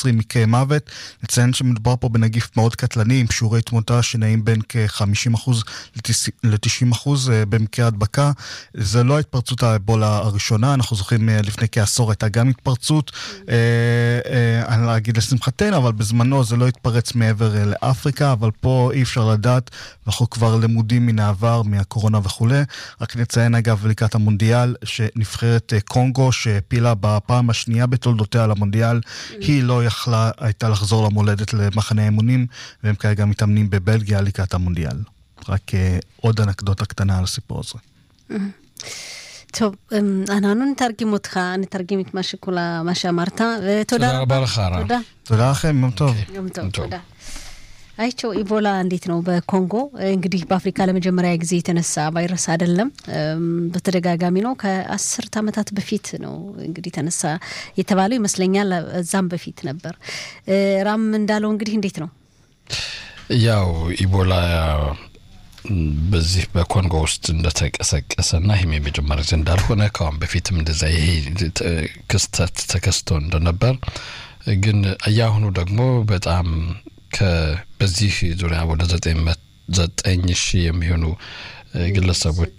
20 מקרי מוות. נציין שמדובר פה בנגיף מאוד קטלני עם שיעורי תמותה שנעים בין כ-50% ל-90% במקרי הדבקה. זה לא ההתפרצות האבולה הראשונה, אנחנו זוכרים לפני כעשור הייתה גם התפרצות, אני לא אגיד לשמחתנו, אבל בזמנו זה לא התפרץ מעבר לאפריקה, אבל פה אי אפשר לדעת, ואנחנו כבר למודים מן העבר, מהקורונה וכולי. רק נציין אגב לקראת המונדיאל, שנבחרת קונגו שהפילה בפעם השנייה בתולדותיה למונדיאל, היא לא יכלה, הייתה לחזור למולדת למחנה האמונים, והם כרגע מתאמנים בבלגיה לקראת המונדיאל. רק עוד אנקדוטה קטנה על הסיפור הזה. טוב, אנחנו נתרגם אותך, נתרגם את מה שכולה, מה שאמרת, ותודה תודה רבה לך, רע. תודה. תודה לכם, יום טוב. יום טוב, תודה. አይቸው ኢቦላ እንዴት ነው? በኮንጎ እንግዲህ በአፍሪካ ለመጀመሪያ ጊዜ የተነሳ ቫይረስ አይደለም፣ በተደጋጋሚ ነው። ከአስርት ዓመታት በፊት ነው እንግዲህ ተነሳ የተባለው ይመስለኛል። እዛም በፊት ነበር። ራም እንዳለው እንግዲህ እንዴት ነው ያው ኢቦላ በዚህ በኮንጎ ውስጥ እንደተቀሰቀሰና ይህም የመጀመሪያ ጊዜ እንዳልሆነ ከአሁን በፊትም እንደዛ ይሄ ክስተት ተከስቶ እንደነበር ግን እያሁኑ ደግሞ በጣም በዚህ ዙሪያ ወደ ዘጠኝ ሺህ የሚሆኑ ግለሰቦች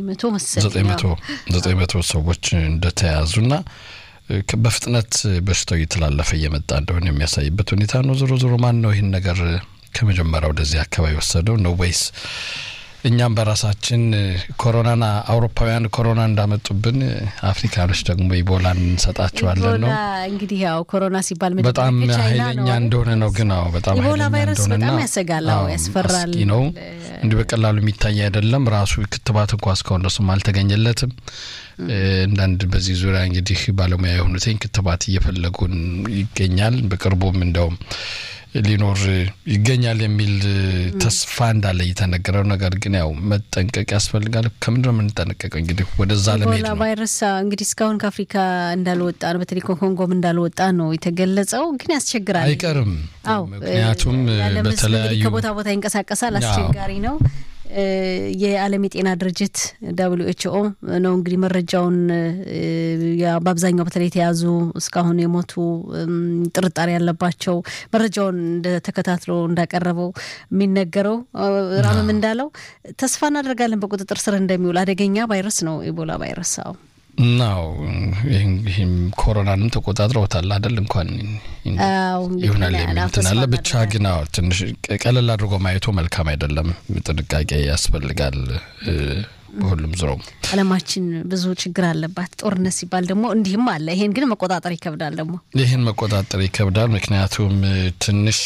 ዘጠኝ መቶ ሰዎች እንደተያዙና በፍጥነት በሽታው እየተላለፈ እየመጣ እንደሆነ የሚያሳይበት ሁኔታ ነው። ዞሮ ዞሮ ማን ነው ይህን ነገር ከመጀመሪያ ወደዚህ አካባቢ ወሰደው ነው ወይስ እኛም በራሳችን ኮሮናና አውሮፓውያን ኮሮና እንዳመጡብን አፍሪካኖች ደግሞ ኢቦላን እንሰጣቸዋለን ነው። እንግዲህ ያው ኮሮና ሲባል በጣም ኃይለኛ እንደሆነ ነው። ግን አዎ በጣም ኢቦላ ቫይረስ በጣም ያሰጋል፣ ያስፈራል ነው። እንዲህ በቀላሉ የሚታይ አይደለም። ራሱ ክትባት እንኳ እስካሁን ድረስም አልተገኘለትም። አንዳንድ በዚህ ዙሪያ እንግዲህ ባለሙያ የሆኑትኝ ክትባት እየፈለጉን ይገኛል። በቅርቡም እንደውም ሊኖር ይገኛል የሚል ተስፋ እንዳለ እየተነገረው፣ ነገር ግን ያው መጠንቀቅ ያስፈልጋል። ከምንድን ነው የምንጠነቀቀው? እንግዲህ ወደዛ ለመሄድ ነው። ቫይረስ እንግዲህ እስካሁን ከአፍሪካ እንዳልወጣ ነው፣ በተለይ ኮንጎም እንዳልወጣ ነው የተገለጸው። ግን ያስቸግራል፣ አይቀርም። ምክንያቱም በተለያዩ ከቦታ ቦታ ይንቀሳቀሳል፣ አስቸጋሪ ነው። የዓለም የጤና ድርጅት ደብሊው ኤች ኦ ነው እንግዲህ መረጃውን በአብዛኛው በተለይ የተያዙ እስካሁን የሞቱ ጥርጣሬ ያለባቸው መረጃውን ተከታትሎ እንዳቀረበው የሚነገረው ራምም እንዳለው ተስፋ እናደርጋለን በቁጥጥር ስር እንደሚውል። አደገኛ ቫይረስ ነው ኢቦላ ቫይረስ። አዎ ናው ይህም ኮሮናንም ተቆጣጥረውታል አይደል? እንኳን ይሆናል የሚል እንትን አለ። ብቻ ግን አዎ ትንሽ ቀለል አድርጎ ማየቱ መልካም አይደለም። ጥንቃቄ ያስፈልጋል። በሁሉም ዝሮም ዓለማችን ብዙ ችግር አለባት። ጦርነት ሲባል ደግሞ እንዲህም አለ። ይሄን ግን መቆጣጠር ይከብዳል። ደግሞ ይህን መቆጣጠር ይከብዳል። ምክንያቱም ትንሽ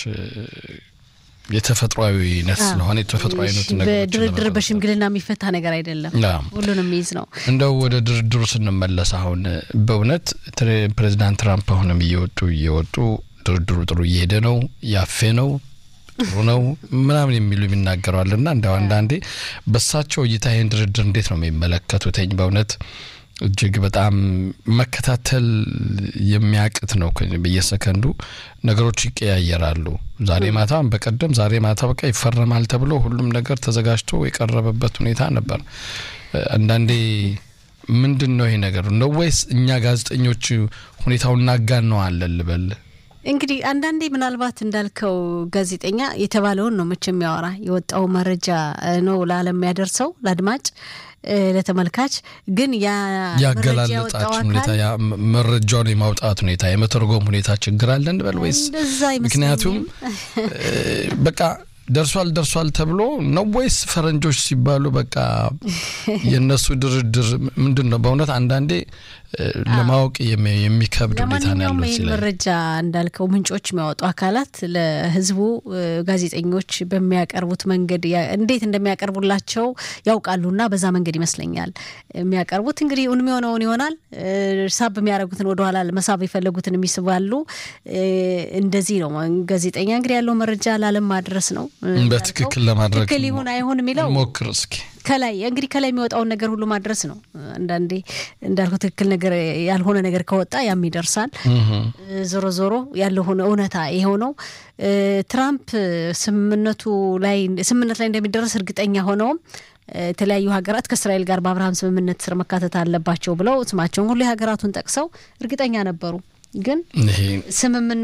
የተፈጥሯዊነት ስለሆነ የተፈጥሯዊነት በድርድር በሽምግልና የሚፈታ ነገር አይደለም። ሁሉንም ይዝ ነው። እንደው ወደ ድርድሩ ስንመለስ አሁን በእውነት ፕሬዚዳንት ትራምፕ አሁንም እየወጡ እየወጡ ድርድሩ ጥሩ እየሄደ ነው፣ ያፌ ነው ጥሩ ነው ምናምን የሚሉ የሚናገረዋል እና እንደው አንዳንዴ በሳቸው እይታ ይህን ድርድር እንዴት ነው የሚመለከቱትኝ? በእውነት እጅግ በጣም መከታተል የሚያቅት ነው። በየሰከንዱ ነገሮች ይቀያየራሉ። ዛሬ ማታ በቀደም ዛሬ ማታ በቃ ይፈረማል ተብሎ ሁሉም ነገር ተዘጋጅቶ የቀረበበት ሁኔታ ነበር። አንዳንዴ ምንድን ነው ይሄ ነገር ነው ወይስ እኛ ጋዜጠኞች ሁኔታውን እናጋነዋለን ልበል? እንግዲህ አንዳንዴ ምናልባት እንዳልከው ጋዜጠኛ የተባለውን ነው መቼ የሚያወራ የወጣው መረጃ ነው ለዓለም የሚያደርሰው ለአድማጭ ለተመልካች ግን ያገላለጣችን ሁኔታ መረጃውን የማውጣት ሁኔታ የመተርጎም ሁኔታ ችግር አለ እንበል ወይስ ምክንያቱም በቃ ደርሷል ደርሷል ተብሎ ነው ወይስ ፈረንጆች ሲባሉ በቃ የእነሱ ድርድር ምንድን ነው? በእውነት አንዳንዴ ለማወቅ የሚከብድ ሁኔታ ነው ያለው። ይህ መረጃ እንዳልከው ምንጮች የሚያወጡ አካላት ለሕዝቡ ጋዜጠኞች በሚያቀርቡት መንገድ እንዴት እንደሚያቀርቡላቸው ያውቃሉና በዛ መንገድ ይመስለኛል የሚያቀርቡት። እንግዲህ እውን የሚሆነውን ይሆናል። ሳብ የሚያደርጉትን ወደኋላ መሳብ የፈለጉትን የሚስባሉ። እንደዚህ ነው ጋዜጠኛ እንግዲህ ያለው መረጃ ለዓለም ማድረስ ነው። በትክክል ለማድረግ ትክክል ይሁን አይሁን የሚለው ሞክር እስኪ ከላይ እንግዲህ ከላይ የሚወጣውን ነገር ሁሉ ማድረስ ነው። አንዳንዴ እንዳልኩ ትክክል ነገር ያልሆነ ነገር ከወጣ ያም ይደርሳል። ዞሮ ዞሮ ያለሆነ እውነታ ይኸው ነው። ትራምፕ ስምምነቱ ላይ ስምምነት ላይ እንደሚደረስ እርግጠኛ ሆነውም የተለያዩ ሀገራት ከእስራኤል ጋር በአብርሃም ስምምነት ስር መካተት አለባቸው ብለው ስማቸውን ሁሉ የሀገራቱን ጠቅሰው እርግጠኛ ነበሩ። ግን ስምምነ